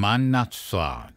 ማናት እሷ?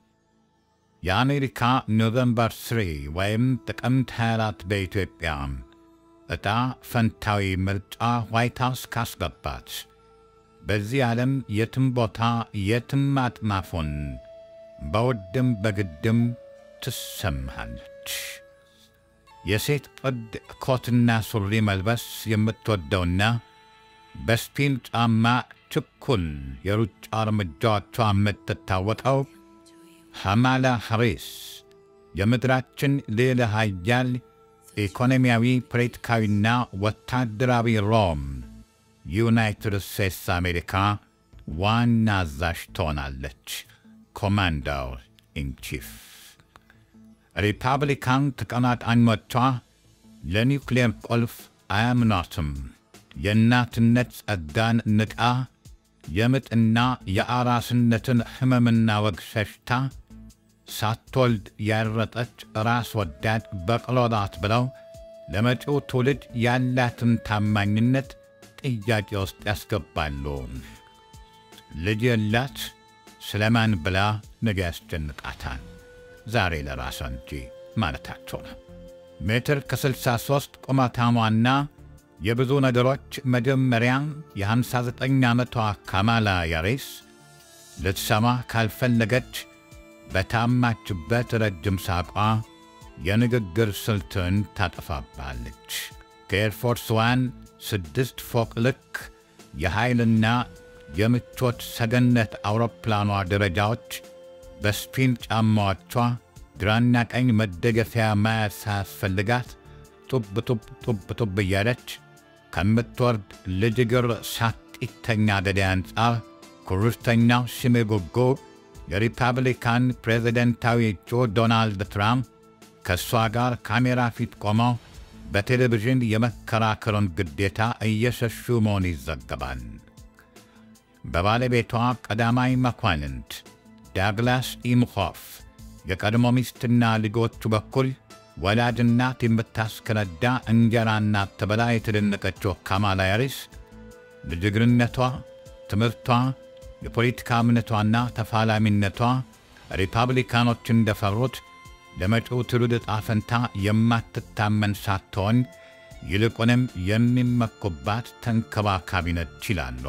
የአሜሪካ ኖቨምበር 3 ወይም ጥቅምት 24 በኢትዮጵያ ዕጣ ፈንታዊ ምርጫ ዋይት ሃውስ ካስገባት በዚህ ዓለም የትም ቦታ የትም አጥማፉን በውድም በግድም ትሰማለች። የሴት ቅድ ኮትና ሱሪ መልበስ የምትወደውና በስፒን ጫማ ችኩል የሩጫ እርምጃዎቿ የምትታወቀው ካማላ ሃሪስ የምድራችን ልዕለ ኃያል ኢኮኖሚያዊ፣ ፖለቲካዊና ወታደራዊ ሮም ዩናይትድ ስቴትስ አሜሪካ ዋና አዛዥ ትሆናለች። ኮማንደር ኢን ቺፍ። ሪፐብሊካን ተቀናቃኞቿ ለኒውክሌር ቁልፍ አያምኗትም። የእናትነት ጸጋን ንቃ የምጥና የአራስነትን ሕመምና ወግ ሸሽታ ሳትወልድ ያረጠች ራስ ወዳድ በቅሎ ናት ብለው ለመጪው ትውልድ ያላትን ታማኝነት ጥያቄ ውስጥ ያስገባሉ። ልጅ የላት ስለማን ብላ ነገ ያስጨንቃታል። ዛሬ ለራሷ እንጂ ማለታቸው ነው። ሜትር ከ63 ቁመታሟና የብዙ ነገሮች መጀመሪያ የ59 ዓመቷ ካማላ ሃሪስ ልትሰማ ካልፈለገች በታማችበት ረጅም ሳቋ የንግግር ስልትን ታጠፋባለች። ከኤርፎርስ ዋን ስድስት ፎቅ ልክ የኃይልና የምቾት ሰገነት አውሮፕላኗ ደረጃዎች በስፒን ጫማዎቿ ግራና ቀኝ መደገፊያ መያዝ ሳያስፈልጋት ጡብ ጡብ ጡብ ጡብ እያለች ከምትወርድ ልጅ እግር ሳቂተኛ ገዳይ አንጻር ኩርስተኛው ስሜ ጎጎ የሪፐብሊካን ፕሬዝደንታዊ እጩ ዶናልድ ትራምፕ ከእሷ ጋር ካሜራ ፊት ቆመው በቴሌቪዥን የመከራከሩን ግዴታ እየሸሹ መሆን ይዘገባል። በባለቤቷ ቀዳማዊ መኳንንት ዳግላስ ኢምሆፍ የቀድሞ ሚስትና ልጆቹ በኩል ወላጅ እናት የምታስከነዳ እንጀራ እናት ተብላ የተደነቀችው ካማላ ሃሪስ ልጅግርነቷ፣ ትምህርቷ፣ የፖለቲካ እምነቷና ተፋላሚነቷ ሪፐብሊካኖች እንደፈሩት ለመጪው ትውልድ ዕጣ ፈንታ የማትታመን ሳትሆን ይልቁንም የሚመኩባት ተንከባካቢ ነች ይላሉ።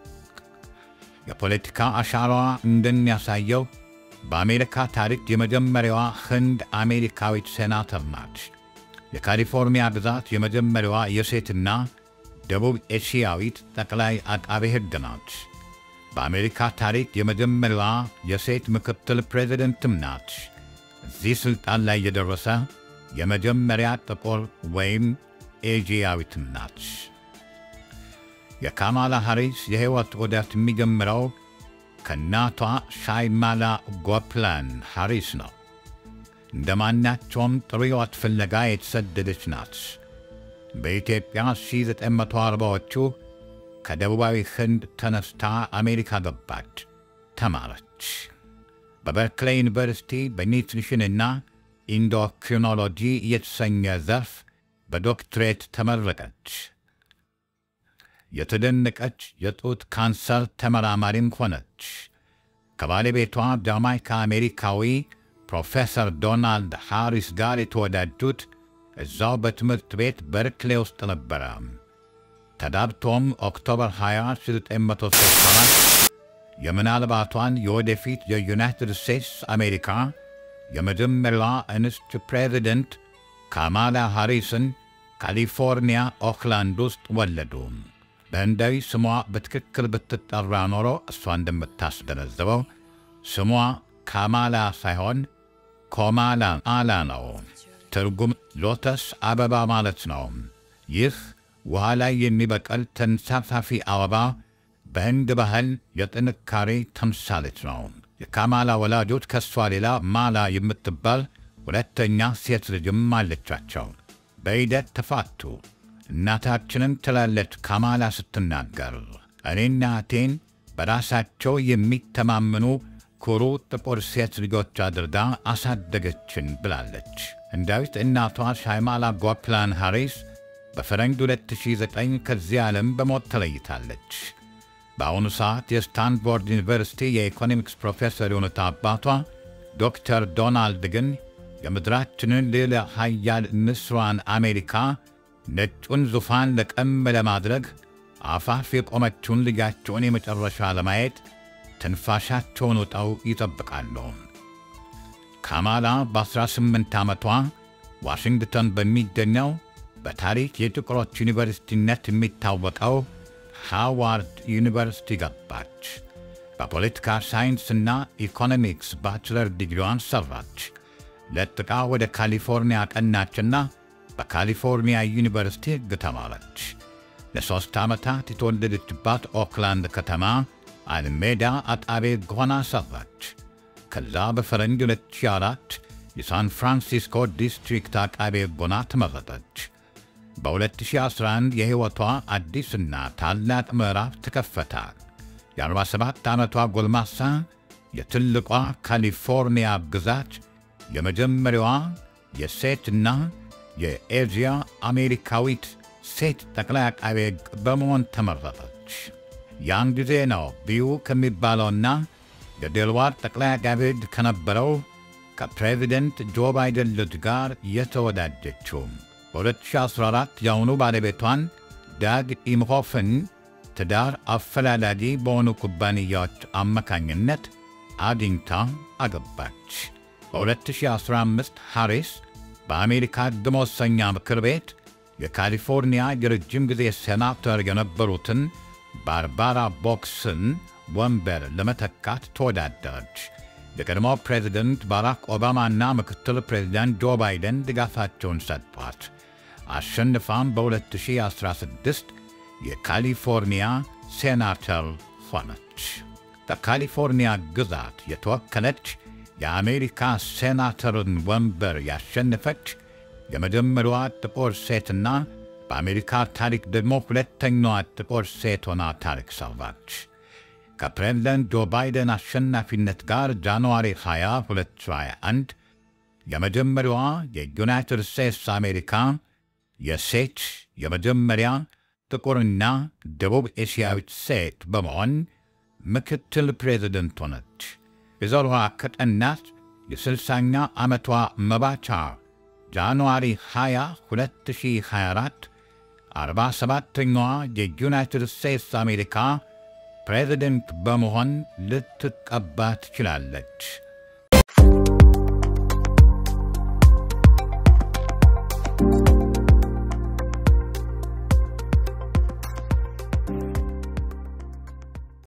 የፖለቲካ አሻራዋ እንደሚያሳየው በአሜሪካ ታሪክ የመጀመሪያዋ ህንድ አሜሪካዊት ሴናተር ናት። የካሊፎርኒያ ግዛት የመጀመሪያዋ የሴትና ደቡብ ኤሽያዊት ጠቅላይ አቃቤ ሕግ ናት። በአሜሪካ ታሪክ የመጀመሪያዋ የሴት ምክትል ፕሬዚደንትም ናት። እዚህ ሥልጣን ላይ የደረሰ የመጀመሪያ ጥቁር ወይም ኤዥያዊትም ናት። የካማላ ሃሪስ የሕይወት ዑደት የሚጀምረው ከእናቷ ሻይማላ ጎፕላን ሃሪስ ነው። እንደ ማናቸውም ጥሩ ሕይወት ፍለጋ የተሰደደች ናት። በኢትዮጵያ 1940ዎቹ ከደቡባዊ ህንድ ተነስታ አሜሪካ ገባች፣ ተማረች። በበርክሌይ ዩኒቨርሲቲ በኒትሪሽንና ኢንዶክሪኖሎጂ የተሰኘ ዘርፍ በዶክትሬት ተመረቀች። የተደነቀች የጡት ካንሰር ተመራማሪም ሆነች። ከባለቤቷ ጃማይካ አሜሪካዊ ፕሮፌሰር ዶናልድ ሃሪስ ጋር የተወዳጁት እዛው በትምህርት ቤት በርክሌ ውስጥ ነበረ። ተዳብቶም ኦክቶበር 20 1964 የምናልባቷን የወደፊት የዩናይትድ ስቴትስ አሜሪካ የመጀመሪያዋ እንስት ፕሬዚደንት ካማላ ሃሪስን ካሊፎርኒያ ኦክላንድ ውስጥ ወለዱ። በህንዳዊ ስሟ በትክክል ብትጠራ ኖሮ እሷ እንደምታስገነዝበው ስሟ ካማላ ሳይሆን ኮማላ አላ ነው። ትርጉም ሎተስ አበባ ማለት ነው። ይህ ውሃ ላይ የሚበቀል ተንሳፋፊ አበባ በህንድ ባህል የጥንካሬ ተምሳሌት ነው። የካማላ ወላጆች ከእሷ ሌላ ማላ የምትባል ሁለተኛ ሴት ልጅም አለቻቸው። በሂደት ተፋቱ። እናታችንን ትላለች ካማላ ስትናገር፣ እኔና እቴን በራሳቸው የሚተማመኑ ኩሩ ጥቁር ሴት ልጆች አድርጋ አሳደገችን ብላለች። ህንዳዊት እናቷ ሻይማላ ጎፕላን ሃሪስ በፈረንጅ 2009 ከዚህ ዓለም በሞት ተለይታለች። በአሁኑ ሰዓት የስታንፎርድ ዩኒቨርሲቲ የኢኮኖሚክስ ፕሮፌሰር የሆኑት አባቷ ዶክተር ዶናልድ ግን የምድራችንን ልዕለ ኃያል ንስሯን አሜሪካ ነጩን ዙፋን ለቀም ለማድረግ አፋፍ የቆመችውን ልጃቸውን የመጨረሻ ለማየት ትንፋሻቸውን ውጠው ይጠብቃሉ። ካማላ በ18 ዓመቷ ዋሽንግተን በሚገኘው በታሪክ የጥቁሮች ዩኒቨርሲቲነት የሚታወቀው ሃዋርድ ዩኒቨርሲቲ ገባች። በፖለቲካ ሳይንስና ኢኮኖሚክስ ባችለር ዲግሪዋን ሰራች። ለጥቃ ወደ ካሊፎርኒያ ቀናችና በካሊፎርኒያ ዩኒቨርሲቲ ሕግ ተማረች። ለሦስት ዓመታት የተወለደችባት ኦክላንድ ከተማ አልሜዳ አጣቤ ሕግ ሆና ሰራች። ከዛ በፈረንጅ 2004 የሳን ፍራንሲስኮ ዲስትሪክት አቃቤ ሕግ ሆና ተመረጠች። በ2011 የሕይወቷ አዲስና ታላቅ ምዕራፍ ተከፈተ። የ47 ዓመቷ ጎልማሳ የትልቋ ካሊፎርኒያ ግዛት የመጀመሪያዋ የሴትና የኤዥያ አሜሪካዊት ሴት ጠቅላይ አቃቤ ሕግ በመሆን ተመረጠች። ያን ጊዜ ነው ቢዩ ከሚባለውና የዴልዋር ጠቅላይ አቃቤ ሕግ ከነበረው ከፕሬዚደንት ጆ ባይደን ልጅ ጋር የተወዳጀችው። በ2014 የአሁኑ ባለቤቷን ዳግ ኢምሆፍን ትዳር አፈላላጊ በሆኑ ኩባንያዎች አማካኝነት አግኝታ አገባች። በ2015 ሃሪስ በአሜሪካ ሕግ መወሰኛ ምክር ቤት የካሊፎርኒያ የረጅም ጊዜ ሴናተር የነበሩትን ባርባራ ቦክስን ወንበር ለመተካት ተወዳደረች። የቀድሞው ፕሬዚደንት ባራክ ኦባማና ምክትል ፕሬዚዳንት ጆ ባይደን ድጋፋቸውን ሰጥቷት አሸንፋም በ2016 የካሊፎርኒያ ሴናተር ሆነች። በካሊፎርኒያ ግዛት የተወከለች የአሜሪካ ሴናተርን ወንበር ያሸነፈች የመጀመሪያዋ ጥቁር ሴትና በአሜሪካ ታሪክ ደግሞ ሁለተኛዋ ጥቁር ሴት ሆና ታሪክ ሰራች። ከፕሬዝደንት ጆ ባይደን አሸናፊነት ጋር ጃንዋሪ 20 2021 የመጀመሪያዋ የዩናይትድ ስቴትስ አሜሪካ የሴት የመጀመሪያ ጥቁርና ደቡብ ኤስያዊት ሴት በመሆን ምክትል ፕሬዝደንት ሆነች። የዘሯ ከጠናት የስልሳኛ ዓመቷ መባቻ ጃንዋሪ 20 2024 47ኛዋ የዩናይትድ ስቴትስ አሜሪካ ፕሬዝደንት በመሆን ልትቀባ ትችላለች።